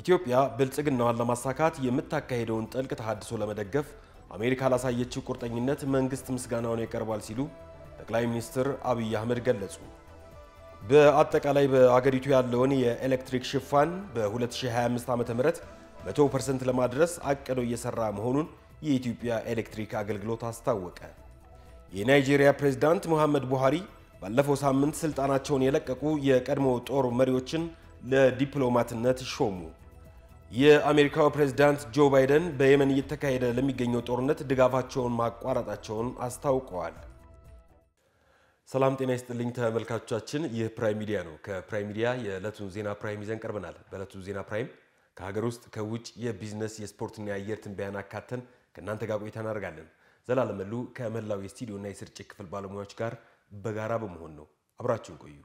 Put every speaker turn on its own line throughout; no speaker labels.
ኢትዮጵያ ብልጽግናዋን ለማሳካት የምታካሄደውን ጥልቅ ተሃድሶ ለመደገፍ አሜሪካ ላሳየችው ቁርጠኝነት መንግስት ምስጋናውን ያቀርባል ሲሉ ጠቅላይ ሚኒስትር አብይ አህመድ ገለጹ። በአጠቃላይ በአገሪቱ ያለውን የኤሌክትሪክ ሽፋን በ2025 ዓ.ም 100% ለማድረስ አቅዶ እየሰራ መሆኑን የኢትዮጵያ ኤሌክትሪክ አገልግሎት አስታወቀ። የናይጄሪያ ፕሬዝዳንት ሙሐመድ ቡሃሪ ባለፈው ሳምንት ስልጣናቸውን የለቀቁ የቀድሞ ጦር መሪዎችን ለዲፕሎማትነት ሾሙ። የአሜሪካው ፕሬዝዳንት ጆ ባይደን በየመን እየተካሄደ ለሚገኘው ጦርነት ድጋፋቸውን ማቋረጣቸውን አስታውቀዋል። ሰላም ጤና ይስጥልኝ ተመልካቾቻችን፣ ይህ ፕራይም ሚዲያ ነው። ከፕራይም ሚዲያ የዕለቱን ዜና ፕራይም ይዘን ቀርበናል። በዕለቱ ዜና ፕራይም ከሀገር ውስጥ ከውጭ የቢዝነስ የስፖርትና የአየር ትንበያን አካተን ከእናንተ ጋር ቆይታ እናደርጋለን። ዘላለም መሉ ከመላው የስቱዲዮና የስርጭት ክፍል ባለሙያዎች ጋር በጋራ በመሆን ነው። አብራችሁን ቆዩ።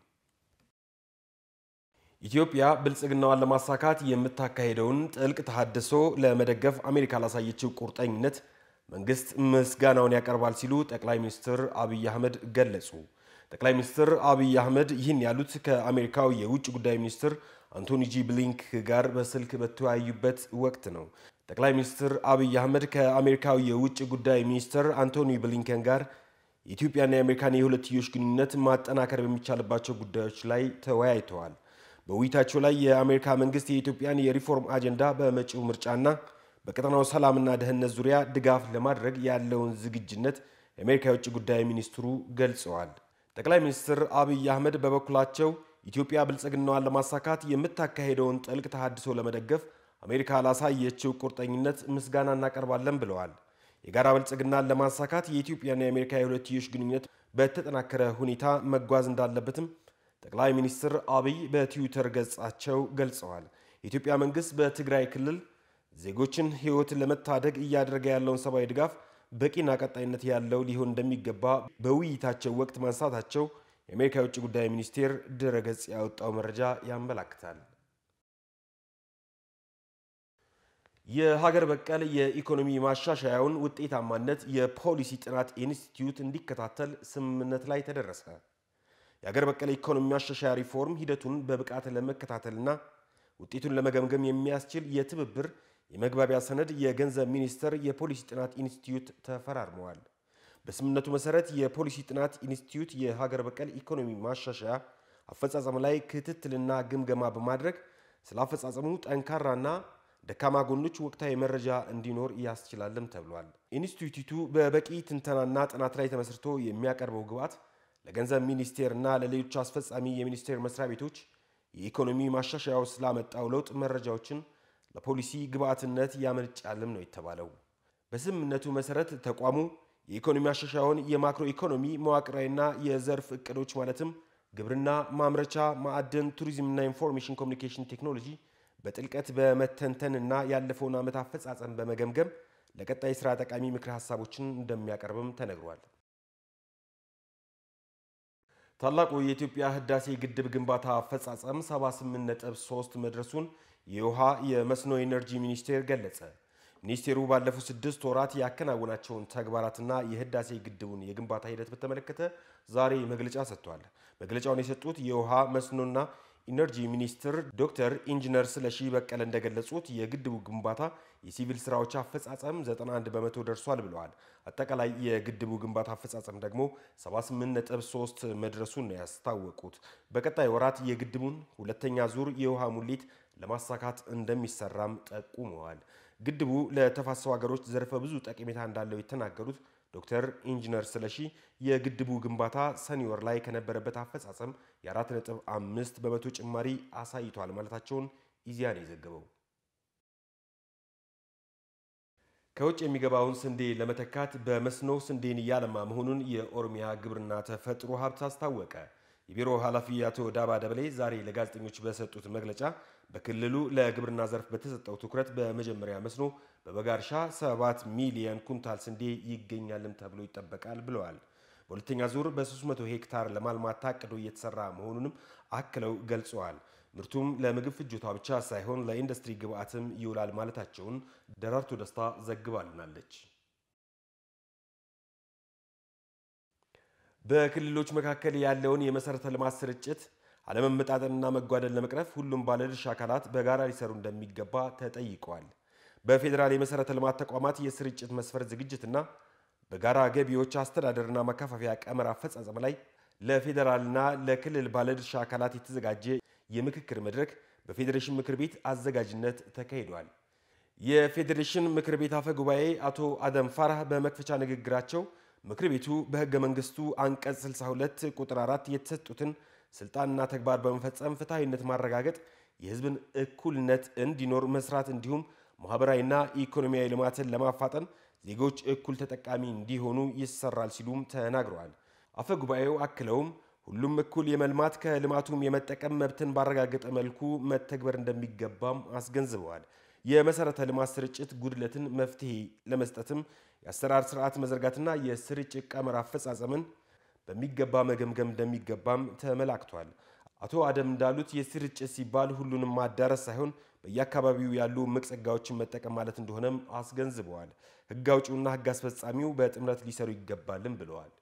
ኢትዮጵያ ብልጽግናዋን ለማሳካት የምታካሄደውን ጥልቅ ተሃድሶ ለመደገፍ አሜሪካ ላሳየችው ቁርጠኝነት መንግስት ምስጋናውን ያቀርባል ሲሉ ጠቅላይ ሚኒስትር አብይ አህመድ ገለጹ። ጠቅላይ ሚኒስትር አብይ አህመድ ይህን ያሉት ከአሜሪካው የውጭ ጉዳይ ሚኒስትር አንቶኒ ጂ ብሊንክ ጋር በስልክ በተወያዩበት ወቅት ነው። ጠቅላይ ሚኒስትር አብይ አህመድ ከአሜሪካው የውጭ ጉዳይ ሚኒስትር አንቶኒ ብሊንከን ጋር የኢትዮጵያና የአሜሪካን የሁለትዮሽ ግንኙነት ማጠናከር በሚቻልባቸው ጉዳዮች ላይ ተወያይተዋል። በውይይታቸው ላይ የአሜሪካ መንግስት የኢትዮጵያን የሪፎርም አጀንዳ በመጪው ምርጫና በቀጠናው ሰላምና ደህንነት ዙሪያ ድጋፍ ለማድረግ ያለውን ዝግጁነት የአሜሪካ የውጭ ጉዳይ ሚኒስትሩ ገልጸዋል። ጠቅላይ ሚኒስትር አብይ አህመድ በበኩላቸው ኢትዮጵያ ብልጽግናዋን ለማሳካት የምታካሄደውን ጥልቅ ተሃድሶ ለመደገፍ አሜሪካ ላሳየችው ቁርጠኝነት ምስጋና እናቀርባለን ብለዋል። የጋራ ብልጽግናን ለማሳካት የኢትዮጵያና የአሜሪካ የሁለትዮሽ ግንኙነት በተጠናከረ ሁኔታ መጓዝ እንዳለበትም ጠቅላይ ሚኒስትር አብይ በትዊተር ገጻቸው ገልጸዋል። የኢትዮጵያ መንግስት በትግራይ ክልል ዜጎችን ሕይወት ለመታደግ እያደረገ ያለውን ሰብአዊ ድጋፍ በቂና ቀጣይነት ያለው ሊሆን እንደሚገባ በውይይታቸው ወቅት ማንሳታቸው የአሜሪካ የውጭ ጉዳይ ሚኒስቴር ድረገጽ ያወጣው መረጃ ያመላክታል። የሀገር በቀል የኢኮኖሚ ማሻሻያውን ውጤታማነት የፖሊሲ ጥናት ኢንስቲትዩት እንዲከታተል ስምምነት ላይ ተደረሰ። የሀገር በቀል ኢኮኖሚ ማሻሻያ ሪፎርም ሂደቱን በብቃት ለመከታተልና ውጤቱን ለመገምገም የሚያስችል የትብብር የመግባቢያ ሰነድ የገንዘብ ሚኒስቴር የፖሊሲ ጥናት ኢንስቲትዩት ተፈራርመዋል። በስምምነቱ መሰረት የፖሊሲ ጥናት ኢንስቲትዩት የሀገር በቀል ኢኮኖሚ ማሻሻያ አፈጻጸም ላይ ክትትልና ግምገማ በማድረግ ስለ አፈጻጸሙ ጠንካራና ደካማ ጎኖች ወቅታዊ መረጃ እንዲኖር ያስችላልም ተብሏል። ኢንስቲትዩቱ በበቂ ትንተናና ጥናት ላይ ተመስርቶ የሚያቀርበው ግብዓት ለገንዘብ ሚኒስቴር እና ለሌሎች አስፈጻሚ የሚኒስቴር መስሪያ ቤቶች የኢኮኖሚ ማሻሻያው ስላመጣው ለውጥ መረጃዎችን ለፖሊሲ ግብዓትነት ያመነጫልም ነው የተባለው። በስምምነቱ መሰረት ተቋሙ የኢኮኖሚ ማሻሻያውን የማክሮ ኢኮኖሚ መዋቅራዊና የዘርፍ እቅዶች ማለትም ግብርና፣ ማምረቻ፣ ማዕድን፣ ቱሪዝምና ኢንፎርሜሽን ኮሚኒኬሽን ቴክኖሎጂ በጥልቀት በመተንተን እና ያለፈውን ዓመት አፈጻጸም በመገምገም ለቀጣይ ስራ ጠቃሚ ምክረ ሀሳቦችን እንደሚያቀርብም ተነግሯል። ታላቁ የኢትዮጵያ ህዳሴ ግድብ ግንባታ አፈጻጸም 78.3 መድረሱን የውሃ የመስኖ ኢነርጂ ሚኒስቴር ገለጸ። ሚኒስቴሩ ባለፉት ስድስት ወራት ያከናወናቸውን ተግባራትና የህዳሴ ግድቡን የግንባታ ሂደት በተመለከተ ዛሬ መግለጫ ሰጥቷል። መግለጫውን የሰጡት የውሃ መስኖና ኢነርጂ ሚኒስትር ዶክተር ኢንጂነር ስለሺ በቀለ እንደገለጹት የግድቡ ግንባታ የሲቪል ስራዎች አፈጻጸም 91 በመቶ ደርሷል ብለዋል። አጠቃላይ የግድቡ ግንባታ አፈጻጸም ደግሞ 78.3 መድረሱን ነው ያስታወቁት። በቀጣይ ወራት የግድቡን ሁለተኛ ዙር የውሃ ሙሌት ለማሳካት እንደሚሰራም ጠቁመዋል። ግድቡ ለተፋሰሱ ሀገሮች ዘርፈ ብዙ ጠቀሜታ እንዳለው የተናገሩት ዶክተር ኢንጂነር ስለሺ የግድቡ ግንባታ ሰኔ ወር ላይ ከነበረበት አፈጻጸም የ4.5 በመቶ ጭማሪ አሳይቷል ማለታቸውን ኢዜአ ነው የዘገበው። ከውጭ የሚገባውን ስንዴ ለመተካት በመስኖ ስንዴን እያለማ መሆኑን የኦሮሚያ ግብርና ተፈጥሮ ሀብት አስታወቀ። የቢሮ ኃላፊ አቶ ዳባ ደበሌ ዛሬ ለጋዜጠኞች በሰጡት መግለጫ በክልሉ ለግብርና ዘርፍ በተሰጠው ትኩረት በመጀመሪያ መስኖ በበጋ እርሻ 7 ሚሊዮን ኩንታል ስንዴ ይገኛልም ተብሎ ይጠበቃል ብለዋል። በሁለተኛ ዙር በ300 ሄክታር ለማልማት ታቅዶ እየተሰራ መሆኑንም አክለው ገልጸዋል። ምርቱም ለምግብ ፍጆታ ብቻ ሳይሆን ለኢንዱስትሪ ግብዓትም ይውላል ማለታቸውን ደራርቱ ደስታ ዘግባልናለች። በክልሎች መካከል ያለውን የመሰረተ ልማት ስርጭት አለመመጣጠንና መጓደል ለመቅረፍ ሁሉም ባለድርሻ አካላት በጋራ ሊሰሩ እንደሚገባ ተጠይቀዋል። በፌዴራል የመሠረተ ልማት ተቋማት የስርጭት መስፈርት ዝግጅትና በጋራ ገቢዎች አስተዳደርና ማከፋፈያ ቀመር አፈጻጸም ላይ ለፌዴራልና ለክልል ባለድርሻ አካላት የተዘጋጀ የምክክር መድረክ በፌዴሬሽን ምክር ቤት አዘጋጅነት ተካሂዷል። የፌዴሬሽን ምክር ቤት አፈ ጉባኤ አቶ አደም ፋራህ በመክፈቻ ንግግራቸው ምክር ቤቱ በሕገ መንግስቱ አንቀጽ 62 ቁጥር 4 የተሰጡትን ስልጣንና ተግባር በመፈጸም ፍትሐዊነት ማረጋገጥ፣ የህዝብን እኩልነት እንዲኖር መስራት እንዲሁም ማህበራዊና ኢኮኖሚያዊ ልማትን ለማፋጠን ዜጎች እኩል ተጠቃሚ እንዲሆኑ ይሰራል ሲሉም ተናግረዋል። አፈ ጉባኤው አክለውም ሁሉም እኩል የመልማት ከልማቱም የመጠቀም መብትን ባረጋገጠ መልኩ መተግበር እንደሚገባም አስገንዝበዋል። የመሰረተ ልማት ስርጭት ጉድለትን መፍትሄ ለመስጠትም የአሰራር ስርዓት መዘርጋትና የስርጭት ቀመር አፈጻጸምን በሚገባ መገምገም እንደሚገባም ተመላክቷል። አቶ አደም እንዳሉት የስርጭት ሲባል ሁሉንም ማዳረስ ሳይሆን በየአካባቢው ያሉ እምቅ ጸጋዎችን መጠቀም ማለት እንደሆነም አስገንዝበዋል። ህግ አውጪውና ህግ አስፈጻሚው በጥምረት ሊሰሩ ይገባልም ብለዋል።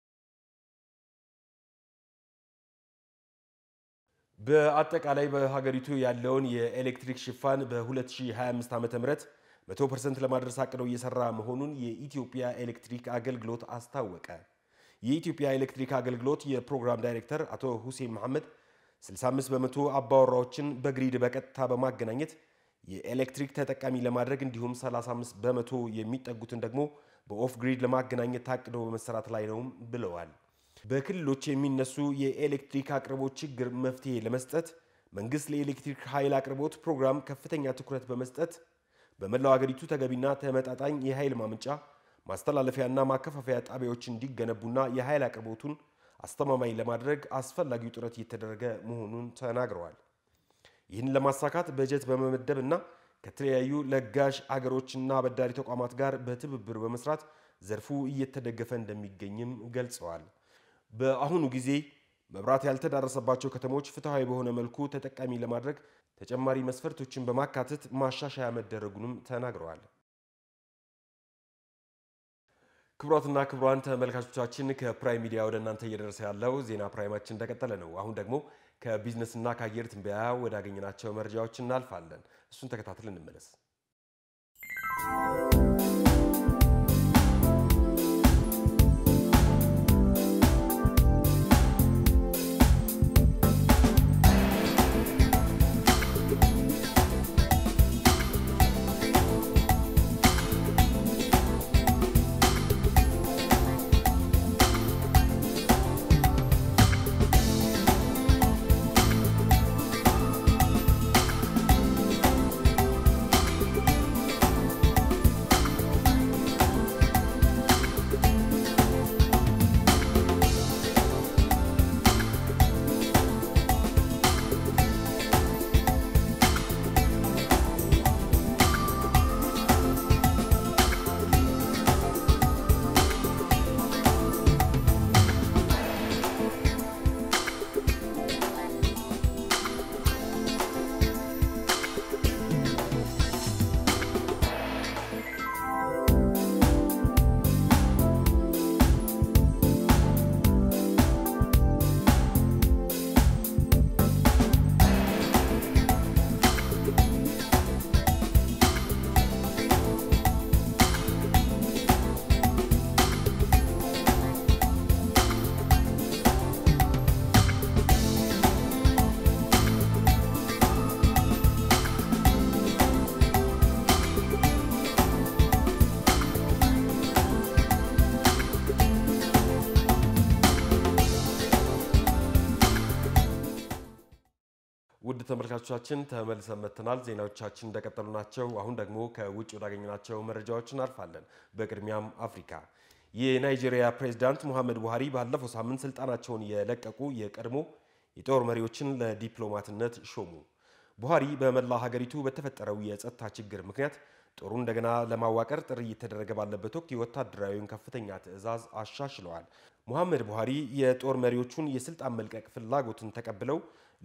በአጠቃላይ በሀገሪቱ ያለውን የኤሌክትሪክ ሽፋን በ2025 ዓ ም 100% ለማድረስ አቅደው እየሰራ መሆኑን የኢትዮጵያ ኤሌክትሪክ አገልግሎት አስታወቀ። የኢትዮጵያ ኤሌክትሪክ አገልግሎት የፕሮግራም ዳይሬክተር አቶ ሁሴን መሐመድ 65 በመቶ አባወራዎችን በግሪድ በቀጥታ በማገናኘት የኤሌክትሪክ ተጠቃሚ ለማድረግ እንዲሁም 35 በመቶ የሚጠጉትን ደግሞ በኦፍ ግሪድ ለማገናኘት ታቅዶ በመሰራት ላይ ነው ብለዋል። በክልሎች የሚነሱ የኤሌክትሪክ አቅርቦት ችግር መፍትሄ ለመስጠት መንግስት ለኤሌክትሪክ ኃይል አቅርቦት ፕሮግራም ከፍተኛ ትኩረት በመስጠት በመላው አገሪቱ ተገቢና ተመጣጣኝ የኃይል ማመንጫ ማስተላለፊያና ማከፋፈያ ጣቢያዎች እንዲገነቡና የኃይል አቅርቦቱን አስተማማኝ ለማድረግ አስፈላጊው ጥረት እየተደረገ መሆኑን ተናግረዋል። ይህን ለማሳካት በጀት በመመደብ እና ከተለያዩ ለጋሽ አገሮችና አበዳሪ ተቋማት ጋር በትብብር በመስራት ዘርፉ እየተደገፈ እንደሚገኝም ገልጸዋል። በአሁኑ ጊዜ መብራት ያልተዳረሰባቸው ከተሞች ፍትሐዊ በሆነ መልኩ ተጠቃሚ ለማድረግ ተጨማሪ መስፈርቶችን በማካተት ማሻሻያ መደረጉንም ተናግረዋል። ክቡራትና ክቡራን ተመልካቾቻችን ከፕራይም ሚዲያ ወደ እናንተ እየደረሰ ያለው ዜና ፕራይማችን እንደቀጠለ ነው። አሁን ደግሞ ከቢዝነስና ከአየር ትንበያ ወዳገኘናቸው መረጃዎች እናልፋለን። እሱን ተከታትለን እንመለስ። ውድ ተመልካቾቻችን ተመልሰን መጥተናል። ዜናዎቻችን እንደቀጠሉ ናቸው። አሁን ደግሞ ከውጭ ወዳገኘናቸው መረጃዎች እናልፋለን። በቅድሚያም አፍሪካ የናይጄሪያ ፕሬዝዳንት ሙሐመድ ቡሃሪ ባለፈው ሳምንት ስልጣናቸውን የለቀቁ የቀድሞ የጦር መሪዎችን ለዲፕሎማትነት ሾሙ። ቡሃሪ በመላ ሀገሪቱ በተፈጠረው የጸጥታ ችግር ምክንያት ጦሩ እንደገና ለማዋቀር ጥሪ እየተደረገ ባለበት ወቅት የወታደራዊውን ከፍተኛ ትዕዛዝ አሻሽለዋል። ሙሐመድ ቡሃሪ የጦር መሪዎቹን የስልጣን መልቀቅ ፍላጎትን ተቀብለው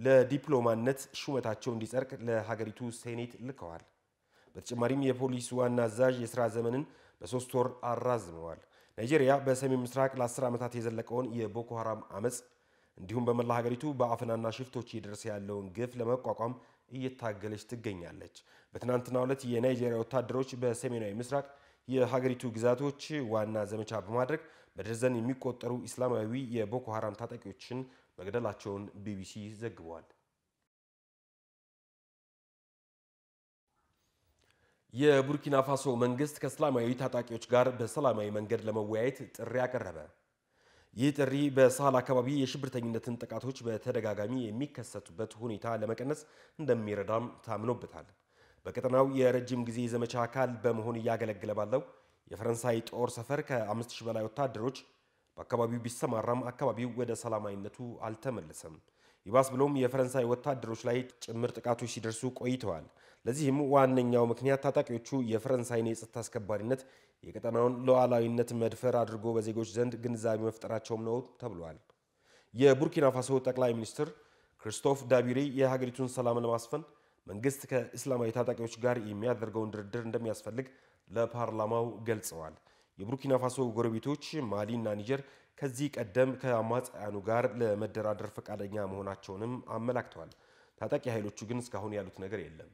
ለዲፕሎማነት ሹመታቸው እንዲጸድቅ ለሀገሪቱ ሴኔት ልከዋል። በተጨማሪም የፖሊስ ዋና አዛዥ የሥራ ዘመንን በሶስት ወር አራዝመዋል። ናይጄሪያ በሰሜን ምስራቅ ለ10 ዓመታት የዘለቀውን የቦኮ ሐራም አመፅ እንዲሁም በመላ ሀገሪቱ በአፈናና ሽፍቶች እየደረሰ ያለውን ግፍ ለመቋቋም እየታገለች ትገኛለች። በትናንትናው ዕለት የናይጄሪያ ወታደሮች በሰሜናዊ ምስራቅ የሀገሪቱ ግዛቶች ዋና ዘመቻ በማድረግ በደርዘን የሚቆጠሩ ኢስላማዊ የቦኮ ሀራም ታጣቂዎችን መግደላቸውን ቢቢሲ ዘግቧል። የቡርኪና ፋሶ መንግስት ከእስላማዊ ታጣቂዎች ጋር በሰላማዊ መንገድ ለመወያየት ጥሪ አቀረበ። ይህ ጥሪ በሳህል አካባቢ የሽብርተኝነትን ጥቃቶች በተደጋጋሚ የሚከሰቱበት ሁኔታ ለመቀነስ እንደሚረዳም ታምኖበታል። በቀጠናው የረጅም ጊዜ ዘመቻ አካል በመሆን እያገለገለ ባለው የፈረንሳይ ጦር ሰፈር ከ5000 በላይ ወታደሮች በአካባቢው ቢሰማራም አካባቢው ወደ ሰላማዊነቱ አልተመለሰም። ይባስ ብሎም የፈረንሳይ ወታደሮች ላይ ጭምር ጥቃቶች ሲደርሱ ቆይተዋል። ለዚህም ዋነኛው ምክንያት ታጣቂዎቹ የፈረንሳይን የጸጥታ አስከባሪነት የቀጠናውን ሉዓላዊነት መድፈር አድርጎ በዜጎች ዘንድ ግንዛቤ መፍጠራቸውም ነው ተብሏል። የቡርኪና ፋሶ ጠቅላይ ሚኒስትር ክርስቶፍ ዳቢሬ የሀገሪቱን ሰላም ለማስፈን መንግስት ከእስላማዊ ታጣቂዎች ጋር የሚያደርገውን ድርድር እንደሚያስፈልግ ለፓርላማው ገልጸዋል። የቡርኪና ፋሶ ጎረቤቶች ማሊ እና ኒጀር ከዚህ ቀደም ከአማጽያኑ ጋር ለመደራደር ፈቃደኛ መሆናቸውንም አመላክተዋል። ታጣቂ ኃይሎቹ ግን እስካሁን ያሉት ነገር የለም።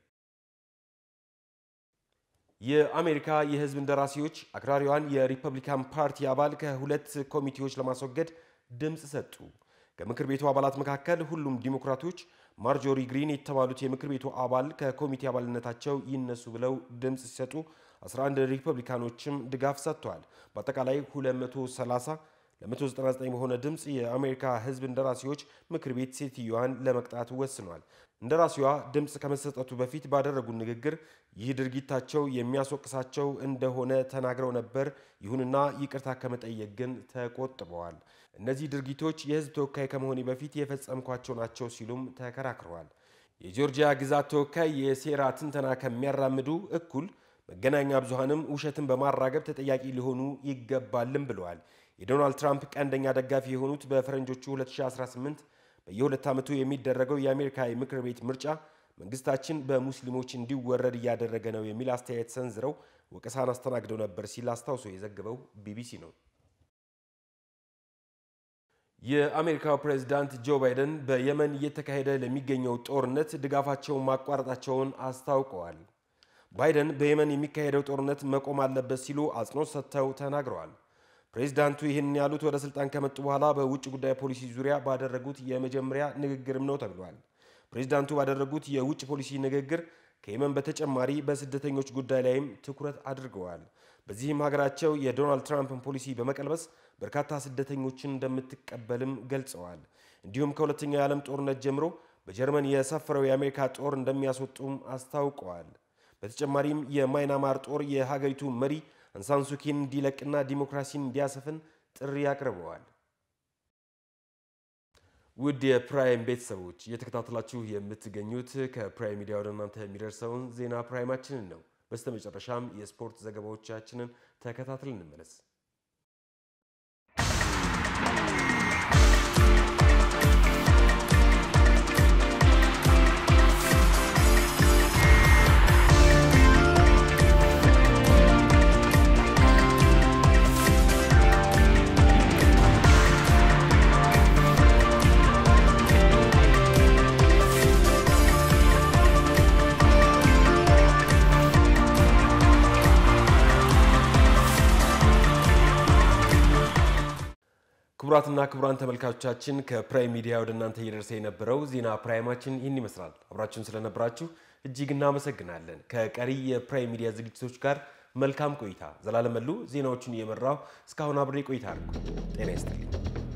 የአሜሪካ የሕዝብ እንደራሴዎች አክራሪዋን የሪፐብሊካን ፓርቲ አባል ከሁለት ኮሚቴዎች ለማስወገድ ድምፅ ሰጡ። ከምክር ቤቱ አባላት መካከል ሁሉም ዲሞክራቶች ማርጆሪ ግሪን የተባሉት የምክር ቤቱ አባል ከኮሚቴ አባልነታቸው ይነሱ ብለው ድምፅ ሲሰጡ 11 ሪፐብሊካኖችም ድጋፍ ሰጥተዋል። በአጠቃላይ 230 ለ199 በሆነ ድምፅ የአሜሪካ ሕዝብ እንደራሴዎች ምክር ቤት ሴትዮዋን ለመቅጣት ወስኗል። እንደራሴዋ ድምፅ ከመሰጠቱ በፊት ባደረጉት ንግግር ይህ ድርጊታቸው የሚያስወቅሳቸው እንደሆነ ተናግረው ነበር። ይሁንና ይቅርታ ከመጠየቅ ግን ተቆጥበዋል። እነዚህ ድርጊቶች የሕዝብ ተወካይ ከመሆኔ በፊት የፈጸምኳቸው ናቸው ሲሉም ተከራክረዋል። የጆርጂያ ግዛት ተወካይ የሴራ ትንተና ከሚያራምዱ እኩል መገናኛ ብዙሃንም ውሸትን በማራገብ ተጠያቂ ሊሆኑ ይገባልም ብለዋል። የዶናልድ ትራምፕ ቀንደኛ ደጋፊ የሆኑት በፈረንጆቹ 2018 በየሁለት ዓመቱ የሚደረገው የአሜሪካ የምክር ቤት ምርጫ መንግስታችን በሙስሊሞች እንዲወረድ እያደረገ ነው የሚል አስተያየት ሰንዝረው ወቀሳን አስተናግደው ነበር ሲል አስታውሶ የዘገበው ቢቢሲ ነው። የአሜሪካው ፕሬዝዳንት ጆ ባይደን በየመን እየተካሄደ ለሚገኘው ጦርነት ድጋፋቸውን ማቋረጣቸውን አስታውቀዋል። ባይደን በየመን የሚካሄደው ጦርነት መቆም አለበት ሲሉ አጽንኦት ሰጥተው ተናግረዋል። ፕሬዚዳንቱ ይህን ያሉት ወደ ስልጣን ከመጡ በኋላ በውጭ ጉዳይ ፖሊሲ ዙሪያ ባደረጉት የመጀመሪያ ንግግርም ነው ተብሏል። ፕሬዚዳንቱ ባደረጉት የውጭ ፖሊሲ ንግግር ከየመን በተጨማሪ በስደተኞች ጉዳይ ላይም ትኩረት አድርገዋል። በዚህም ሀገራቸው የዶናልድ ትራምፕን ፖሊሲ በመቀልበስ በርካታ ስደተኞችን እንደምትቀበልም ገልጸዋል። እንዲሁም ከሁለተኛው የዓለም ጦርነት ጀምሮ በጀርመን የሰፈረው የአሜሪካ ጦር እንደሚያስወጡም አስታውቀዋል። በተጨማሪም የማይናማር ጦር የሀገሪቱ መሪ አንሳንሱኪን እንዲለቅና ዲሞክራሲን እንዲያሰፍን ጥሪ አቅርበዋል። ውድ የፕራይም ቤተሰቦች እየተከታተላችሁ የምትገኙት ከፕራይም ሚዲያ ወደ እናንተ የሚደርሰውን ዜና ፕራይማችንን ነው። በስተመጨረሻም የስፖርት ዘገባዎቻችንን ተከታትል እንመለስ። ክቡራትና ክቡራን ተመልካቾቻችን ከፕራይም ሚዲያ ወደ እናንተ እየደረሰ የነበረው ዜና ፕራይማችን ይህን ይመስላል። አብራችሁን ስለነበራችሁ እጅግ እናመሰግናለን። ከቀሪ የፕራይም ሚዲያ ዝግጅቶች ጋር መልካም ቆይታ። ዘላለም መሉ ዜናዎቹን እየመራው እስካሁን አብሬ ቆይታ አድርጉ። ጤና ይስጥልኝ።